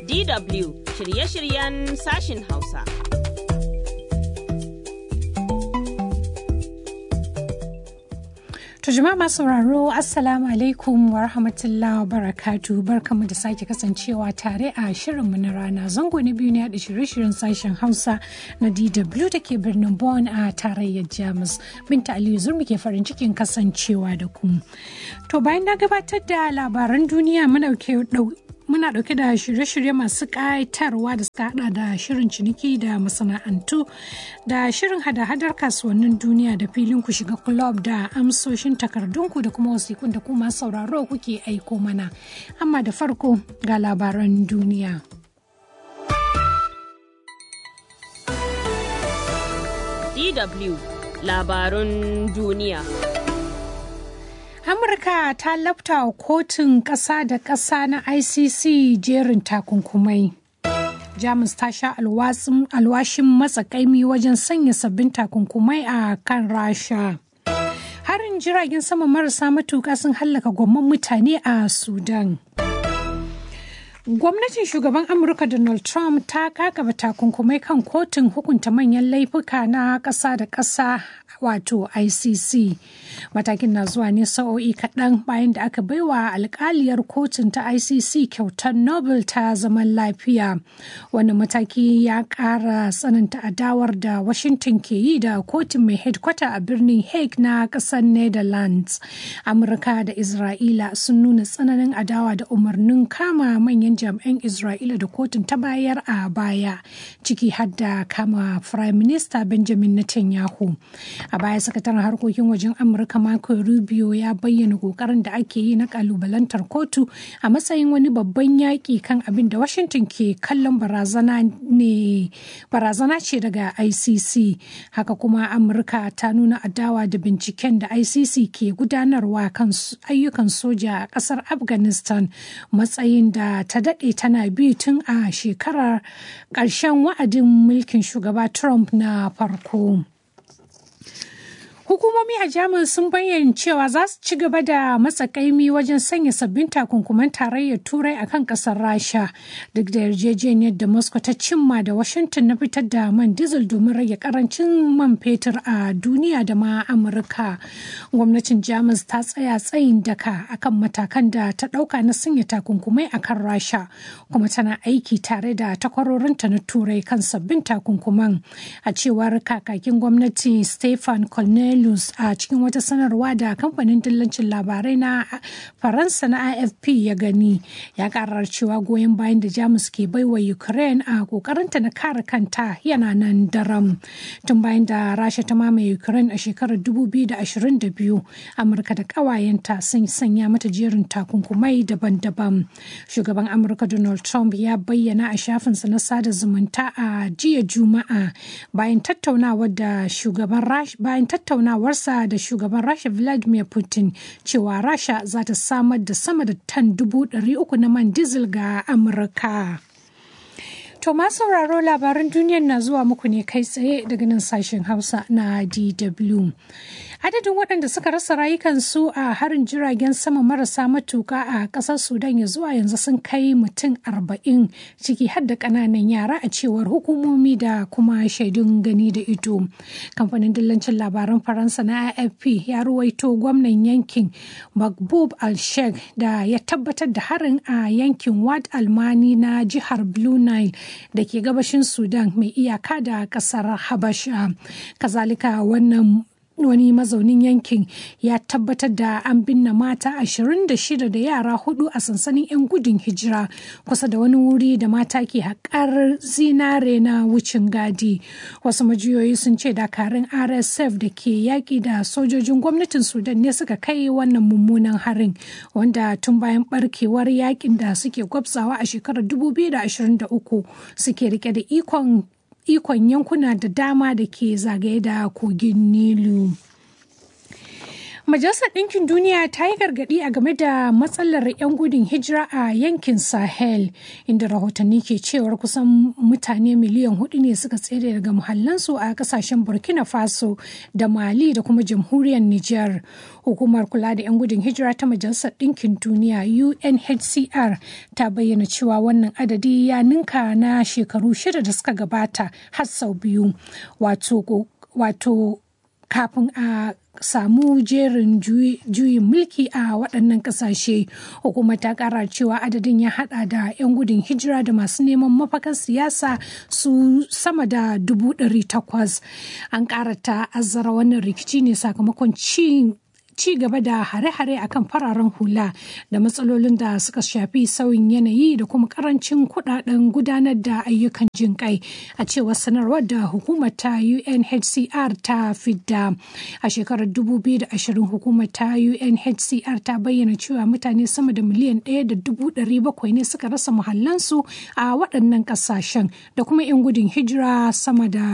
DW shirye-shiryen sashin Hausa. To jama'a masu sauraro Assalamu alaikum wa rahmatullahi wa barakatu barkamu da sake kasancewa tare a shirinmu na rana zango na biyu ne da shirye-shiryen sashen Hausa na DW da ke birnin Bonn a tarayyar Jamus. Binta Aliyu Zurmi ke farin cikin kasancewa da ku. To bayan na gabatar da labaran duniya muna muna dauke da shirye-shirye masu ƙayatarwa da suka hada da shirin ciniki da masana'antu da shirin hada-hadar kasuwannin duniya da filin ku shiga club da amsoshin takardunku da kuma wasikun da kuma sauraro kuke aiko mana amma da farko ga labaran duniya DW labarun duniya. Amurka ta lafta wa kotun ƙasa da ƙasa na ICC jerin takunkumai. Jamus ta sha alwashin matsakaimi wajen sanya sabbin takunkumai a kan Rasha. Harin jiragen sama marasa matuƙa sun hallaka gwamman mutane a Sudan. Gwamnatin shugaban Amurka Donald Trump ta kakaba takunkumai kan kotun hukunta manyan laifuka na ƙasa da ƙasa wato ICC. Matakin na zuwa ne sa'o'i kaɗan bayan da aka baiwa alkaliyar kotun ta ICC kyautar Nobel ta zaman lafiya. Wani mataki ya ƙara tsananta adawar da Washington ke yi da kotun mai headkwata a birnin Hague na ƙasar Netherlands. Amurka da Isra'ila sun nuna tsananin adawa da umarnin kama manyan jami'an Isra'ila da kotun ta bayar a baya, ciki har da kama Prime Minister Benjamin Netanyahu. A baya sakataren harkokin wajen Amurka Marco Rubio ya bayyana kokarin da ake yi na kalubalantar kotu a matsayin wani babban yaƙi kan abin da Washington ke kallon barazana ne barazana ce daga ICC. Haka kuma Amurka ta nuna adawa da binciken da ICC ke gudanarwa kan ayyukan soja a ƙasar Afghanistan matsayin da ta daɗe tana bi tun a shekarar ƙarshen wa'adin mulkin shugaba Trump na farko. Hukumomi a Jamus sun bayyana cewa za su ci gaba da matsakaimi wajen sanya sabbin takunkuman tarayyar Turai a kan ƙasar Rasha duk da yarjejeniyar da Moscow ta cimma da Washington na fitar da man diesel domin rage karancin man fetur a duniya da ma Amurka. Gwamnatin Jamus ta tsaya tsayin daka akan matakan da ta ɗauka na sanya takunkumai a kan Rasha kuma tana aiki tare da takwarorinta na Turai kan sabbin takunkuman a cewar kakakin gwamnati Stefan Colonel Belarus a cikin wata sanarwa da kamfanin dillancin labarai na Faransa na AFP ya gani ya karar cewa goyon bayan da Jamus ke baiwa Ukraine a kokarinta na kare kanta yana nan daram. Tun bayan da Rasha ta mamaye Ukraine a shekarar 2022, Amurka da ƙawayenta sun sanya mata jerin takunkumai daban-daban. Shugaban Amurka Donald Trump ya bayyana a shafinsa na sada zumunta a jiya Juma'a bayan tattaunawar da shugaban bayan tattaunawar tattaunawarsa da shugaban rasha vladimir putin cewa rasha za ta samar da sama da tan dubu uku na man diesel ga amurka To ma sauraro labaran duniyar na zuwa muku ne kai tsaye daga nan sashen Hausa na DW. Adadin waɗanda suka rasa rayukansu a harin jiragen sama marasa matuka a ƙasar Sudan ya zuwa yanzu sun kai mutum arba'in ciki har da ƙananan yara a cewar hukumomi da kuma shaidun gani da ido. Kamfanin dillancin labaran Faransa na AFP ya ruwaito gwamnan yankin Magbub al-Sheikh da ya tabbatar da harin a yankin Wad Almani na jihar Blue Nile da ke gabashin sudan mai iyaka da kasar habasha kazalika wannan wani mazaunin yankin ya tabbatar da an binne mata 26 da yara hudu a sansanin 'yan gudun hijira kusa da wani wuri da mata ke haƙar zinare na wucin gadi wasu majiyoyi sun ce dakarun rsf da ke yaƙi da sojojin gwamnatin sudan ne suka kai wannan mummunan harin wanda tun bayan barkewar yaƙin da suke gwabzawa a shekarar 2023 suke rike da ikon ikon yankuna da dama da ke zagaye da kogin nilu Majalisar Ɗinkin Duniya ta yi gargaɗi a game da matsalar 'yan gudun hijira a yankin Sahel, inda rahotanni ke cewar kusan mutane miliyan hudu ne suka tsere daga muhallansu a ƙasashen Burkina Faso da Mali da kuma jamhuriyar Nijar. Hukumar kula da 'yan gudun hijira ta Majalisar Ɗinkin Duniya UNHCR ta bayyana cewa wannan adadi ya ninka na shekaru shida da suka gabata har sau biyu. Wato kafin a samu jerin juyin mulki a waɗannan ƙasashe hukumar ta ƙara cewa adadin ya hada da 'yan gudun hijira da masu neman mafakar siyasa su sama da dubu ɗari takwas an ƙara ta'azzara wannan rikici ne sakamakon ci ci gaba da hare-hare akan fararen hula da matsalolin da suka shafi sauyin yanayi da kuma karancin kudaden gudanar da ayyukan jin kai a cewar sanarwar da hukumar ta UNHCR ta fidda a shekarar 2020 hukumar ta UNHCR ta bayyana cewa mutane sama da miliyan 1.700 ne suka rasa muhallansu a waɗannan ƙasashen da kuma 'yan gudun hijira sama da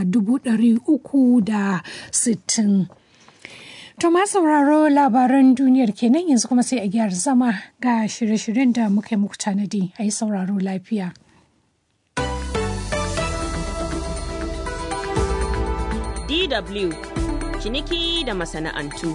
360. To ma sauraro labaran duniyar kenan yanzu kuma sai a gyara zama ga shirye-shiryen da muka yi muku tanadi a yi sauraro lafiya. DW ciniki da masana'antu.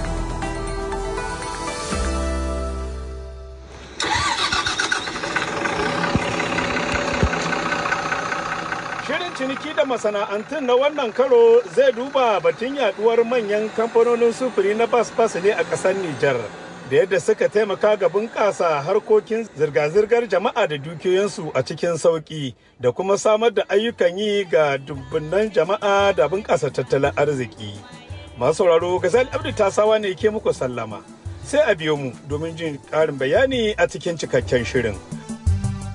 Shirin ciniki da masana'antun na wannan karo zai duba batun yaduwar manyan kamfanonin sufuri na bas-bas ne a ƙasar Nijar. Da yadda suka taimaka ga bunƙasa harkokin zirga-zirgar jama'a da dukiyoyinsu a cikin sauƙi da kuma samar da ayyukan yi ga dubbunan jama'a da bunƙasa tattalin arziki. Masu sauraro Gazal Abdu Tasawa ne ke muku sallama. Sai a biyo mu domin jin ƙarin bayani a cikin cikakken shirin.